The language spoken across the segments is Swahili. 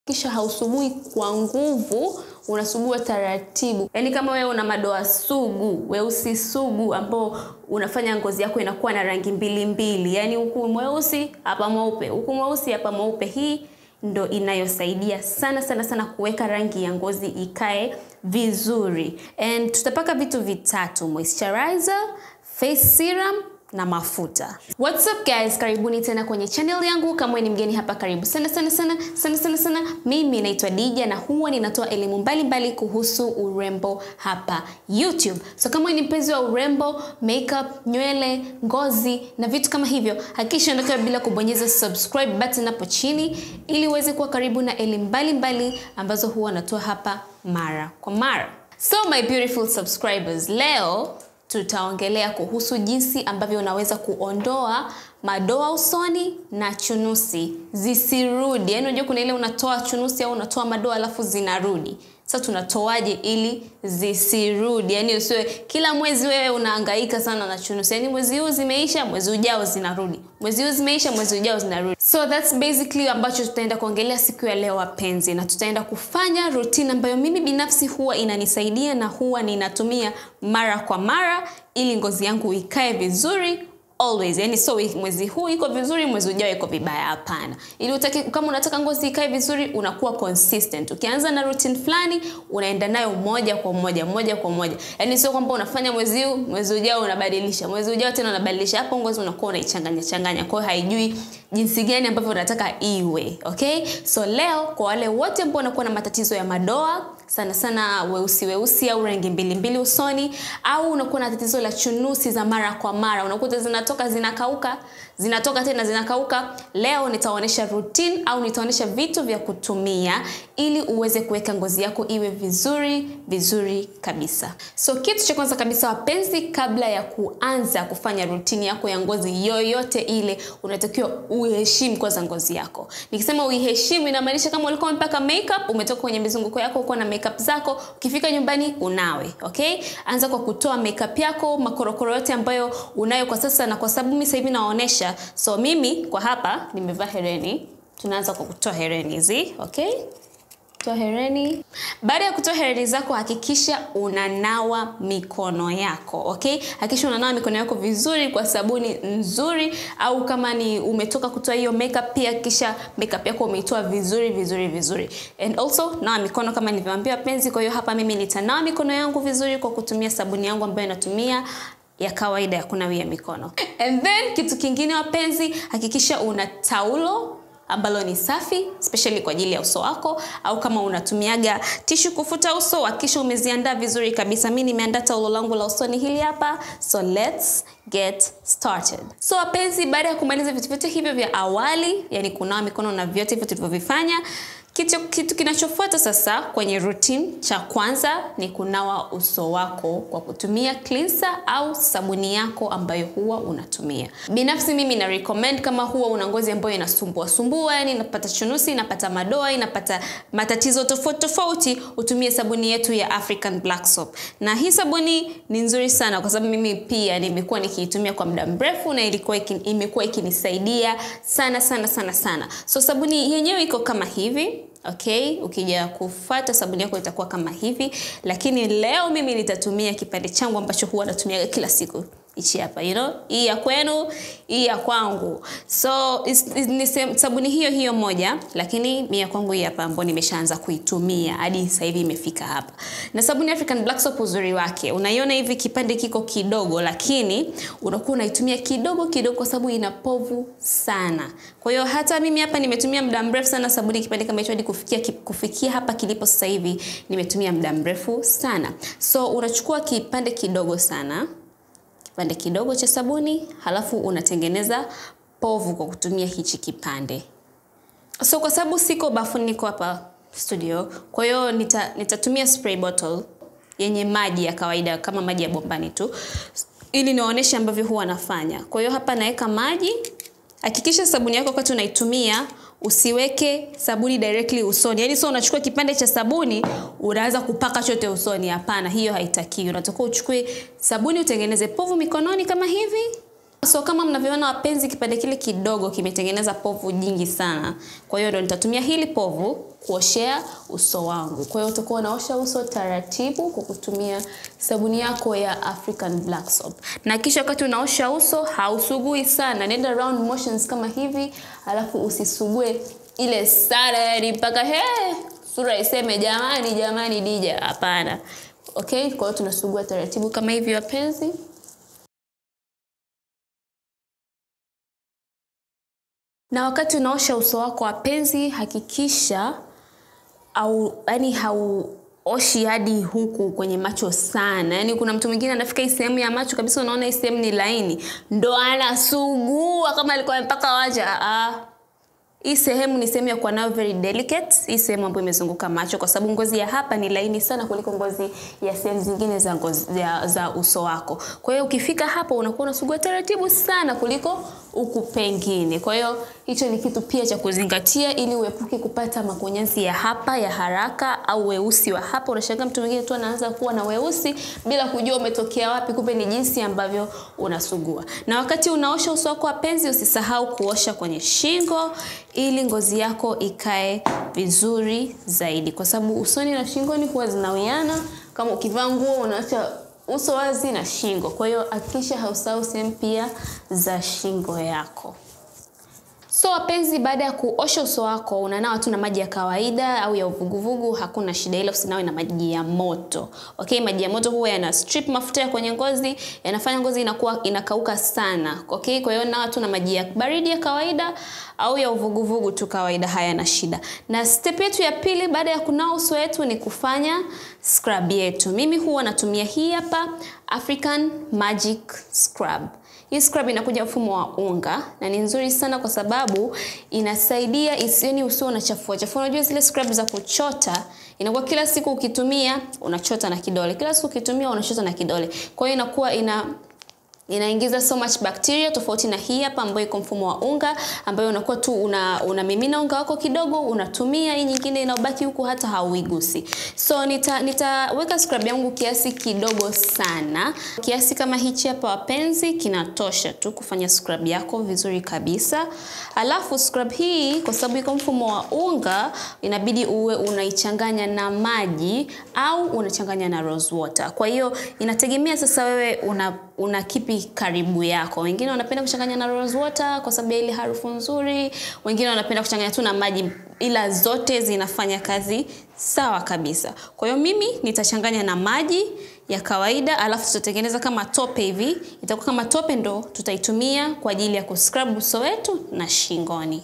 kisha hausugui kwa nguvu unasugua taratibu yaani kama wewe una madoa sugu weusi sugu ambao unafanya ngozi yako inakuwa na rangi mbili mbili yaani huku mweusi hapa mweupe huku mweusi hapa mweupe hii ndo inayosaidia sana sana sana kuweka rangi ya ngozi ikae vizuri and tutapaka vitu vitatu moisturizer face serum na mafuta what's up guys karibuni tena kwenye channel yangu kama wewe ni mgeni hapa karibu sana sana sana sana sana sana mimi naitwa dija na huwa ninatoa elimu mbalimbali kuhusu urembo hapa youtube so kama wewe ni mpenzi wa urembo makeup nywele ngozi na vitu kama hivyo hakikisha ondoka bila kubonyeza subscribe button hapo chini ili uweze kuwa karibu na elimu mbalimbali ambazo huwa natoa hapa mara kwa mara so my beautiful subscribers leo tutaongelea kuhusu jinsi ambavyo unaweza kuondoa madoa usoni na chunusi zisirudi yaani unajua kuna ile unatoa chunusi au unatoa madoa alafu zinarudi sasa tunatoaje ili zisirudi yaani usiwe kila mwezi wewe unahangaika sana na chunusi yaani mwezi huu zimeisha mwezi ujao zinarudi mwezi huu zimeisha mwezi ujao zinarudi so that's basically ambacho tutaenda kuongelea siku ya leo wapenzi na tutaenda kufanya routine ambayo mimi binafsi huwa inanisaidia na huwa ninatumia mara kwa mara ili ngozi yangu ikae vizuri always yani so mwezi huu iko vizuri mwezi ujao iko vibaya hapana ili utaki, kama unataka ngozi ikae vizuri unakuwa consistent ukianza na routine fulani unaenda nayo moja kwa moja moja kwa moja yani sio kwamba unafanya mwezi huu mwezi ujao unabadilisha mwezi ujao tena unabadilisha hapo ngozi unakuwa unaichanganya changanya kwa hiyo haijui jinsi gani ambavyo unataka iwe okay so leo kwa wale wote ambao wanakuwa na matatizo ya madoa sana sana weusi weusi au rangi mbili mbili usoni au unakuwa na tatizo la chunusi za mara kwa mara unakuta zinatoka zinakauka zinatoka tena zinakauka leo nitaonyesha routine au nitaonyesha vitu vya kutumia ili uweze kuweka ngozi yako iwe vizuri vizuri kabisa so kitu cha kwanza kabisa wapenzi kabla ya kuanza kufanya routine yako ya ngozi yoyote ile unatakiwa uheshimu kwanza ngozi yako nikisema uiheshimu inamaanisha kama ulikuwa umepaka makeup umetoka kwenye mizunguko yako uko na makeup zako ukifika nyumbani unawe okay anza kwa kutoa makeup yako makorokoro yote ambayo unayo kwa sasa na kwa sababu mimi sasa hivi naonyesha so mimi kwa hapa nimevaa hereni tunaanza kwa kutoa hereni hizi okay toa hereni baada ya kutoa hereni zako hakikisha unanawa mikono yako okay hakikisha unanawa mikono yako vizuri kwa sabuni nzuri au kama ni umetoka kutoa hiyo makeup pia kisha makeup yako umeitoa vizuri vizuri vizuri and also nawa mikono kama nilivyoambia penzi kwa hiyo hapa mimi nitanawa mikono yangu vizuri kwa kutumia sabuni yangu ambayo inatumia ya kawaida ya kunawia mikono and then kitu kingine wapenzi hakikisha una taulo ambalo ni safi especially kwa ajili ya uso wako au kama unatumiaga tishu kufuta uso hakikisha umeziandaa vizuri kabisa mi nimeandaa taulo langu la usoni hili hapa so let's get started so wapenzi baada ya kumaliza vitu vyote hivyo vya awali yani kunawa mikono na vyote hivyo tulivyovifanya kitu, kitu kinachofuata sasa kwenye routine cha kwanza ni kunawa uso wako kwa kutumia cleanser au sabuni yako ambayo huwa unatumia binafsi mimi na recommend kama huwa una ngozi ambayo inasumbua sumbua yani inapata chunusi inapata madoa inapata matatizo tofauti tofauti utumie sabuni yetu ya African Black Soap na hii sabuni ni nzuri sana kwa sababu mimi pia nimekuwa nikiitumia kwa muda mrefu na ilikuwa ikin, imekuwa ikinisaidia sana sana sana sana so sabuni yenyewe iko kama hivi okay ukija kufata sabuni yako itakuwa kama hivi lakini leo mimi nitatumia kipande changu ambacho huwa natumiaga kila siku hichi hapa you know hii ya kwenu hii ya kwangu so is, is, ni sabuni hiyo hiyo moja lakini mi ya kwangu hii hapa ambao nimeshaanza kuitumia hadi sasa hivi imefika hapa na sabuni African Black Soap uzuri wake unaiona hivi kipande kiko kidogo lakini unakuwa unaitumia kidogo kidogo kwa sababu ina povu sana kwa hiyo hata mimi hapa nimetumia muda mrefu sana sabuni kipande kama hicho hadi kufikia kufikia hapa kilipo sasa hivi nimetumia muda mrefu sana so unachukua kipande kidogo sana kipande kidogo cha sabuni halafu unatengeneza povu kwa kutumia hichi kipande so kwa sababu siko bafuni niko hapa studio kwa hiyo nita, nitatumia spray bottle yenye maji ya kawaida kama maji ya bombani tu ili niwaoneshe ambavyo huwa nafanya kwa hiyo hapa naweka maji hakikisha sabuni yako wakati unaitumia usiweke sabuni directly usoni yaani sio unachukua kipande cha sabuni unaanza kupaka chote usoni hapana hiyo haitakiwi unatakiwa uchukue sabuni utengeneze povu mikononi kama hivi So kama mnavyoona wapenzi, kipande kile kidogo kimetengeneza povu jingi sana. Kwa hiyo ndo nitatumia hili povu kuoshea uso wangu. Kwa hiyo utakuwa unaosha uso taratibu kwa kutumia sabuni yako ya African Black Soap. Na kisha wakati unaosha uso hausugui sana, nenda round motions kama hivi, alafu usisugue ile sana, yani mpaka he sura iseme jamani, jamani dija. Hapana. Okay, kwa hiyo tunasugua taratibu kama hivi wapenzi. Na wakati unaosha uso wako wapenzi, hakikisha au yani hauoshi hadi huku kwenye macho sana. Yani kuna mtu mwingine anafika hii sehemu ya macho kabisa, unaona hii sehemu ni laini, ndo anasugua kama alikuwa amepaka waja. Ah, hii sehemu ni sehemu ya kuwa nayo very delicate, hii sehemu ambayo imezunguka macho, kwa sababu ngozi ya hapa ni laini sana kuliko ngozi ya sehemu zingine za, ngozi, za, za uso wako. Kwa hiyo ukifika hapo unakuwa unasugua taratibu sana kuliko huku pengine. Kwa hiyo hicho ni kitu pia cha kuzingatia ili uepuke kupata makunyanzi ya hapa ya haraka au weusi wa hapa. Unashangaa mtu mwingine tu anaanza kuwa na weusi bila kujua umetokea wapi, kumbe ni jinsi ambavyo unasugua. Na wakati unaosha uso wako wapenzi, usisahau kuosha kwenye shingo ili ngozi yako ikae vizuri zaidi, kwa sababu usoni na shingoni huwa zinawiana. Kama ukivaa nguo unaacha uso wazi na shingo, kwa hiyo hakikisha hausahau sehemu pia za shingo yako. So wapenzi, baada ya kuosha uso wako unanawa tu na maji ya kawaida au ya uvuguvugu, hakuna shida, ila usinawe na maji ya moto. Okay, maji ya moto huwa yana strip mafuta ya kwenye ngozi, yanafanya ngozi inakuwa inakauka sana. Okay, kwa hiyo nawa tu na maji ya baridi ya kawaida au ya uvuguvugu tu kawaida, hayana shida. Na step yetu ya pili baada ya kunawa uso wetu ni kufanya scrub yetu. Mimi huwa natumia hii hapa African Magic Scrub. Hii scrub inakuja mfumo wa unga na ni nzuri sana kwa sababu inasaidia isioni usio unachafua chafua. Unajua zile scrub za kuchota inakuwa kila siku ukitumia unachota na kidole, kila siku ukitumia unachota na kidole, kwa hiyo inakuwa ina inaingiza so much bacteria tofauti na hii hapa ambayo iko mfumo wa unga, ambayo unakuwa tu una unamimina unga wako kidogo, unatumia hii nyingine inaobaki huku hata hauigusi. So nita nitaweka scrub yangu kiasi kidogo sana, kiasi kama hichi hapa wapenzi, kinatosha tu kufanya scrub yako vizuri kabisa. Alafu scrub hii kwa sababu iko mfumo wa unga, inabidi uwe unaichanganya na maji au unachanganya na rose water. Kwa hiyo inategemea sasa wewe una una kipi karibu yako. Wengine wanapenda kuchanganya na rose water kwa sababu ya ile harufu nzuri, wengine wanapenda kuchanganya tu na maji, ila zote zinafanya kazi sawa kabisa. Kwa hiyo mimi nitachanganya na maji ya kawaida, alafu tutatengeneza kama tope hivi, itakuwa kama tope, ndo tutaitumia kwa ajili ya kuscrub uso wetu na shingoni.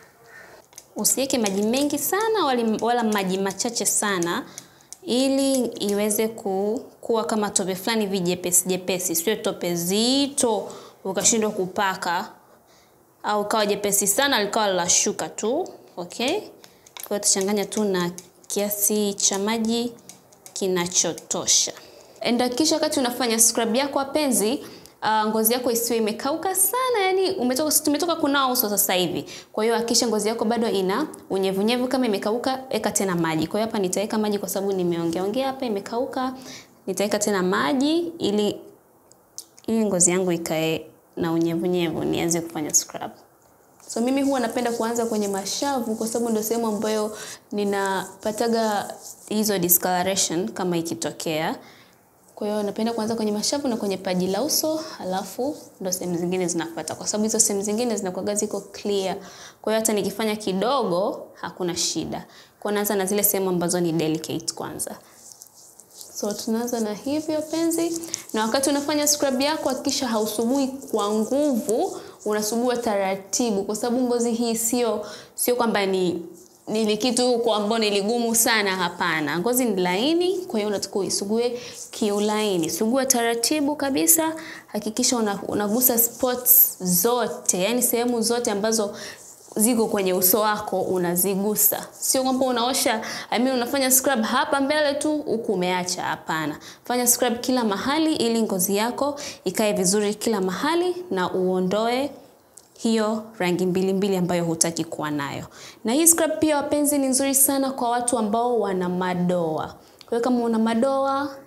Usiweke maji mengi sana wala, wala maji machache sana ili iweze ku, kuwa kama tope fulani hivi jepesi jepesi, sio tope zito ukashindwa kupaka au kawa jepesi sana likawa la shuka tu. Okay, kwa hiyo tuchanganya tu na kiasi cha maji kinachotosha. Enda kisha wakati unafanya scrub yako wapenzi, Uh, ngozi yako isiwe imekauka sana, yani umetoka tumetoka kunawa uso sasa hivi. Kwa hiyo hakikisha ngozi yako bado ina unyevunyevu, kama imekauka eka tena maji. Kwa hiyo hapa nitaweka maji kwa sababu nimeongea ongea hapa imekauka. Nitaweka tena maji ili ili ngozi yangu ikae na unyevunyevu nianze kufanya scrub. So mimi huwa napenda kuanza kwenye mashavu kwa sababu ndio sehemu ambayo ninapataga hizo discoloration kama ikitokea. Kwa hiyo napenda kuanza kwenye mashavu na kwenye paji la uso, halafu ndo sehemu zingine zinafuata, kwa sababu hizo sehemu zingine zinakuwa ziko clear. Kwa hiyo hata nikifanya kidogo hakuna shida. Kwa naanza na zile sehemu ambazo ni delicate kwanza. So tunaanza na hivyo penzi, na wakati unafanya scrub yako hakikisha hausugui kwa nguvu, unasugua taratibu, kwa sababu ngozi hii sio sio kwamba ni ni kitu kwa ambao ni ligumu sana. Hapana, ngozi ni laini, kwa hiyo unatakiwa uisugue kiulaini. Sugua taratibu kabisa, hakikisha una, unagusa spots zote, yani sehemu zote ambazo ziko kwenye uso wako unazigusa. Sio kwamba unaosha I mean, unafanya scrub hapa mbele tu huku umeacha. Hapana, fanya scrub kila mahali ili ngozi yako ikae vizuri kila mahali na uondoe hiyo rangi mbili mbili ambayo hutaki kuwa nayo. Na hii scrub pia wapenzi, ni nzuri sana kwa watu ambao wana madoa. Kwa hiyo kama una madoa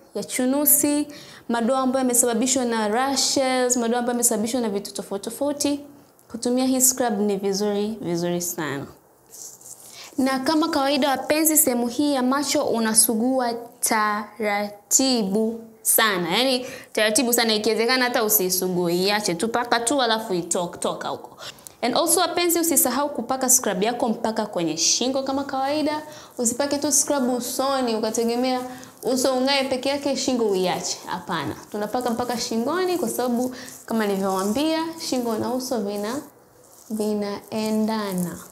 ya chunusi, madoa ambayo yamesababishwa na rashes, madoa ambayo yamesababishwa na vitu tofauti tofauti, kutumia hii scrub ni vizuri vizuri sana. Na kama kawaida, wapenzi, sehemu hii ya macho unasugua taratibu sana, yaani taratibu sana, ikiwezekana hata usisugue, iache tu paka tu, alafu itoke toka huko. And also wapenzi, usisahau kupaka scrub yako mpaka kwenye shingo kama kawaida. Usipake tu scrub usoni ukategemea uso ung'ae peke yake, shingo uiache. Hapana, tunapaka mpaka shingoni, kwa sababu kama nilivyowaambia, shingo na uso vina vinaendana.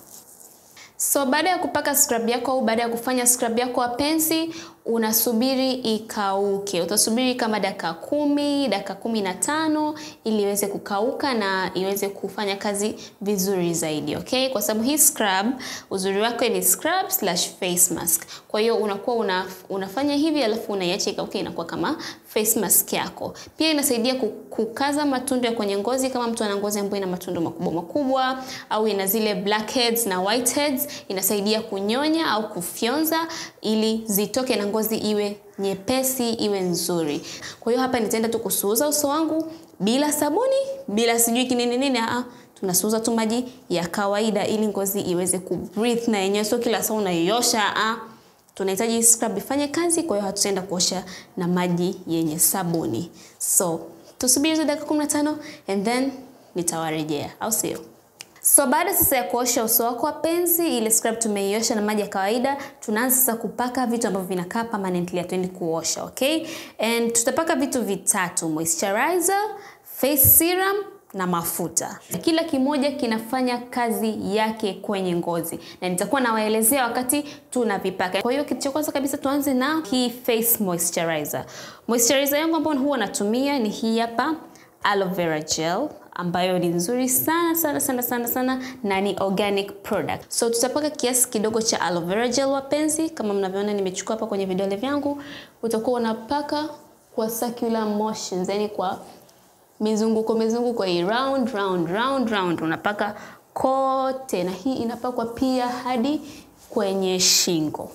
So baada ya kupaka scrub yako au baada ya kufanya scrub yako wapenzi, unasubiri ikauke. Utasubiri kama dakika kumi, dakika kumi na tano ili iweze kukauka na iweze kufanya kazi vizuri zaidi, okay? Kwa sababu hii scrub uzuri wake ni scrub slash face mask. Kwa hiyo unakuwa una, unafanya hivi alafu unaiacha ikauke, inakuwa kama face mask yako. Pia inasaidia kukaza matundu ya kwenye ngozi, kama mtu ana ngozi ambayo ina matundu makubwa makubwa au ina zile blackheads na whiteheads, inasaidia kunyonya au kufyonza ili zitoke na ngozi iwe nyepesi, iwe nzuri. Kwa hiyo hapa nitaenda tu kusuuza uso wangu bila sabuni, bila sijui kinini nini, ah, tunasuuza tu maji ya kawaida ili ngozi iweze kubreathe na yenyewe, sio kila saa unaiosha ah. Tunahitaji scrub ifanye kazi, kwa hiyo hatutaenda kuosha na maji yenye sabuni. So tusubiri tu dakika 15 and then nitawarejea, au sio? So baada sasa ya kuosha uso wako wapenzi, ile scrub tumeiosha na maji ya kawaida, tunaanza sasa kupaka vitu ambavyo vinakaa permanently, hatuendi kuosha, okay? And tutapaka vitu vitatu, moisturizer, face serum na mafuta. Kila kimoja kinafanya kazi yake kwenye ngozi na nitakuwa nawaelezea wakati tunavipaka. Kwa hiyo kitu cha kwanza kabisa tuanze na hii face moisturizer. Moisturizer yangu ambayo huwa natumia ni hii hapa aloe vera gel ambayo ni nzuri sana sana sana sana sana na ni organic product. So tutapaka kiasi kidogo cha aloe vera gel wapenzi, kama mnavyoona nimechukua hapa kwenye vidole vyangu. Utakuwa unapaka kwa circular motions, yani kwa mizunguko mizunguko hii round round round round, unapaka kote, na hii inapakwa pia hadi kwenye shingo.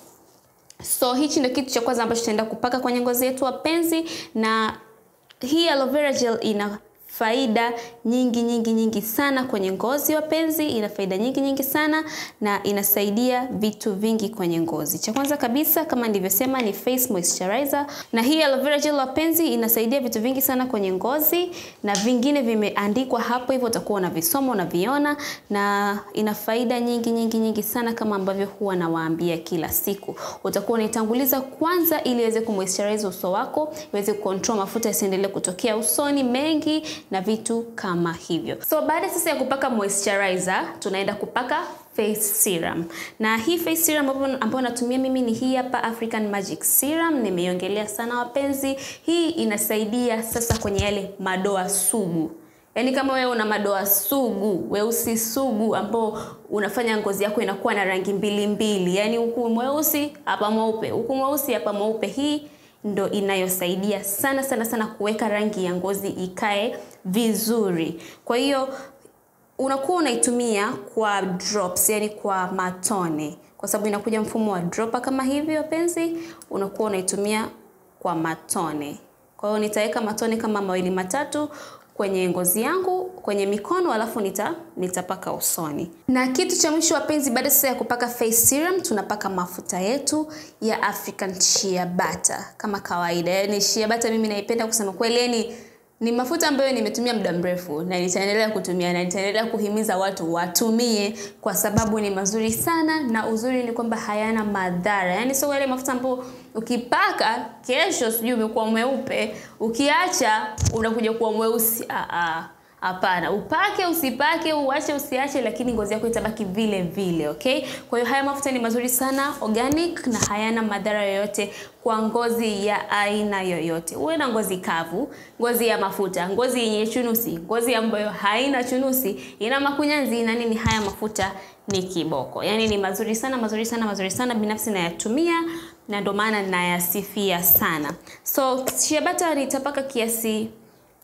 So hichi ndio kitu cha kwanza ambacho tutaenda kupaka kwenye ngozi yetu wapenzi, na hii aloe vera gel ina faida nyingi nyingi nyingi sana kwenye ngozi wapenzi, ina faida nyingi nyingi sana na inasaidia vitu vingi kwenye ngozi. Cha kwanza kabisa kama nilivyosema ni face moisturizer, na hii aloe vera gel wapenzi, inasaidia vitu vingi sana kwenye ngozi, na vingine vimeandikwa hapo hivyo, utakuwa unavisoma unaviona, na ina faida nyingi nyingi nyingi sana kama ambavyo huwa nawaambia kila siku. Utakuwa unaitanguliza kwanza ili iweze kumoisturize uso wako, iweze kucontrol mafuta yasiendelee kutokea usoni mengi na vitu kama hivyo. So baada sasa ya kupaka moisturizer, tunaenda kupaka face serum. Na hii face serum ambayo natumia mimi ni hii hapa African Magic Serum, nimeiongelea sana wapenzi. Hii inasaidia sasa kwenye yale madoa sugu. Yaani kama wewe una madoa sugu, weusi sugu ambao unafanya ngozi yako inakuwa na rangi mbili mbili. Yaani huku mweusi, hapa mweupe, huku mweusi, hapa mweupe. Hii ndo inayosaidia sana sana sana kuweka rangi ya ngozi ikae vizuri. Kwa hiyo unakuwa unaitumia kwa drops, yani kwa matone, kwa sababu inakuja mfumo wa dropper kama hivi wapenzi, unakuwa unaitumia kwa matone. Kwa hiyo nitaweka matone kama mawili matatu kwenye ngozi yangu kwenye mikono alafu nita nitapaka usoni. Na kitu cha mwisho wapenzi, baada sasa ya kupaka face serum, tunapaka mafuta yetu ya African Shea Butter kama kawaida. Yaani Shea Butter mimi naipenda kusema kweli, yani ni mafuta ambayo nimetumia muda mrefu na nitaendelea kutumia na nitaendelea kuhimiza watu watumie kwa sababu ni mazuri sana, na uzuri ni kwamba hayana madhara. Yaani sio yale mafuta ambayo ukipaka kesho sijui umekuwa mweupe, ukiacha unakuja kuwa mweusi. Ah ah. Hapana, upake usipake, uache usiache, lakini ngozi yako itabaki vile vile, okay? Kwa hiyo haya mafuta ni mazuri sana, organic na hayana madhara yoyote kwa ngozi ya aina yoyote. Uwe na ngozi kavu, ngozi ya mafuta, ngozi yenye chunusi, ngozi ambayo haina chunusi, ina makunyanzi na nini, haya mafuta ni kiboko. Yaani ni mazuri sana, mazuri sana, mazuri sana. Binafsi nayatumia na ndio maana nayasifia sana. So shea butter nitapaka kiasi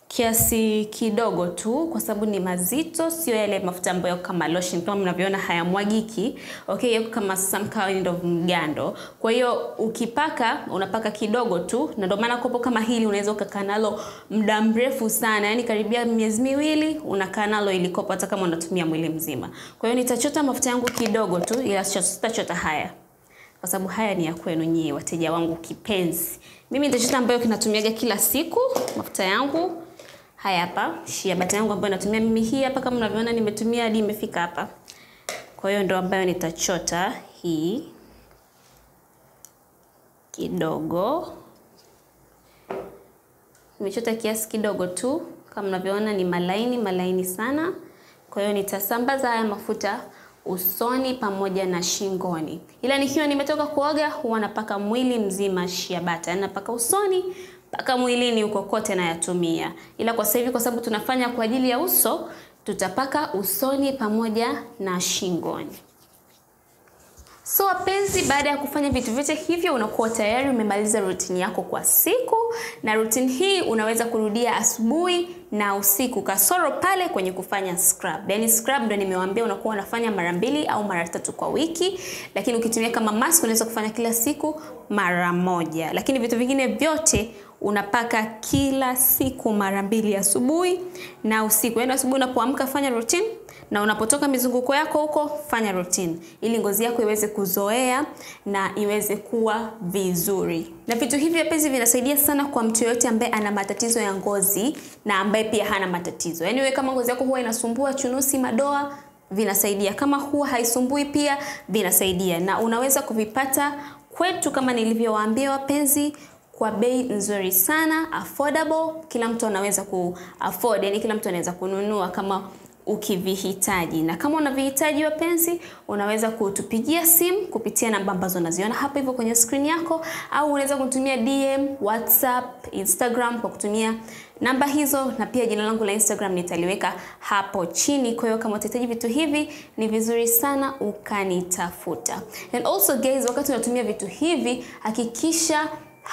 kiasi kidogo tu, kwa sababu ni mazito, sio yale mafuta ambayo kama lotion kama mnavyoona hayamwagiki. Okay, yako kama some kind of mgando. Kwa hiyo ukipaka unapaka kidogo tu, na ndio maana kopo kama hili unaweza ukakaa nalo muda mrefu sana, yani karibia miezi miwili unakaa nalo ili kopo, hata kama unatumia mwili mzima. Kwa hiyo nitachota mafuta yangu kidogo tu, ila sitachota haya kwa sababu haya ni ya kwenu nyie wateja wangu kipenzi. Mimi nitachota ambayo kinatumiaga kila siku mafuta yangu haya hapa, shea butter yangu ambayo natumia mimi hii hapa, kama mnavyoona nimetumia hadi imefika hapa. Kwa hiyo ndo ambayo nitachota hii kidogo, nimechota kiasi kidogo tu, kama mnavyoona ni malaini malaini sana. Kwa hiyo nitasambaza haya mafuta usoni pamoja na shingoni, ila nikiwa nimetoka kuoga huwa napaka mwili mzima shea butter, napaka usoni mpaka mwilini huko kote nayatumia, ila kwa sasa hivi kwa sababu tunafanya kwa ajili ya uso, tutapaka usoni pamoja na shingoni. So wapenzi, baada ya kufanya vitu vyote hivyo, unakuwa tayari umemaliza rutini yako kwa siku, na rutini hii unaweza kurudia asubuhi na usiku, kasoro pale kwenye kufanya scrub. Yani scrub ndo nimewaambia unakuwa unafanya mara mbili au mara tatu kwa wiki, lakini ukitumia kama mask unaweza kufanya kila siku mara moja, lakini vitu vingine vyote unapaka kila siku mara mbili, asubuhi na usiku. Yani asubuhi unapoamka fanya routine na unapotoka mizunguko yako huko fanya routine, ili ngozi yako iweze kuzoea na iweze kuwa vizuri. Na vitu hivi wapenzi, vinasaidia sana kwa mtu yoyote ambaye ana matatizo ya ngozi na ambaye pia hana matatizo. Yani wewe kama ngozi yako huwa inasumbua chunusi, madoa vinasaidia. Kama huwa haisumbui pia vinasaidia, na unaweza kuvipata kwetu kama nilivyowaambia wapenzi kwa bei nzuri sana, affordable. Kila mtu anaweza ku afford, yani kila mtu anaweza kununua kama ukivihitaji. Na kama unavihitaji wapenzi, unaweza kutupigia simu kupitia namba ambazo unaziona hapa hivyo kwenye screen yako, au unaweza kutumia DM, WhatsApp, Instagram kwa kutumia namba hizo, na pia jina langu la Instagram nitaliweka hapo chini. Kwa hiyo kama utahitaji vitu hivi, ni vizuri sana ukanitafuta. And also guys, wakati unatumia vitu hivi hakikisha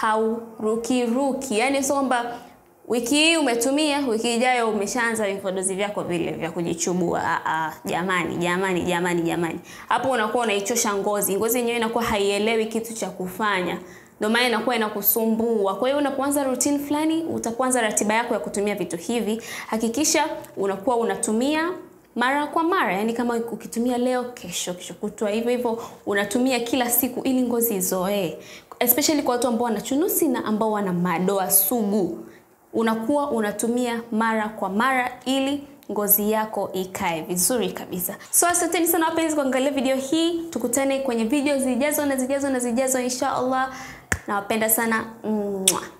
haurukiruki, yani sio kwamba wiki hii umetumia, wiki ijayo umeshaanza vipodozi vyako vile vya kujichubua. Ah, ah, jamani jamani jamani jamani, hapo unakuwa unaichosha ngozi. Ngozi yenyewe inakuwa haielewi kitu cha kufanya, ndio maana inakuwa inakusumbua. Kwa hiyo unapoanza routine fulani, utakuanza ratiba yako ya kutumia vitu hivi, hakikisha unakuwa unatumia mara kwa mara, yani kama ukitumia leo, kesho, kesho kutwa, hivyo hivyo unatumia kila siku, ili ngozi izoee, especially kwa watu ambao wana chunusi na ambao wana madoa sugu unakuwa unatumia mara kwa mara ili ngozi yako ikae vizuri kabisa. So asanteni sana wapenzi kuangalia video hii, tukutane kwenye video zijazo na zijazo na zijazo insha Allah. Nawapenda sana. Mwah.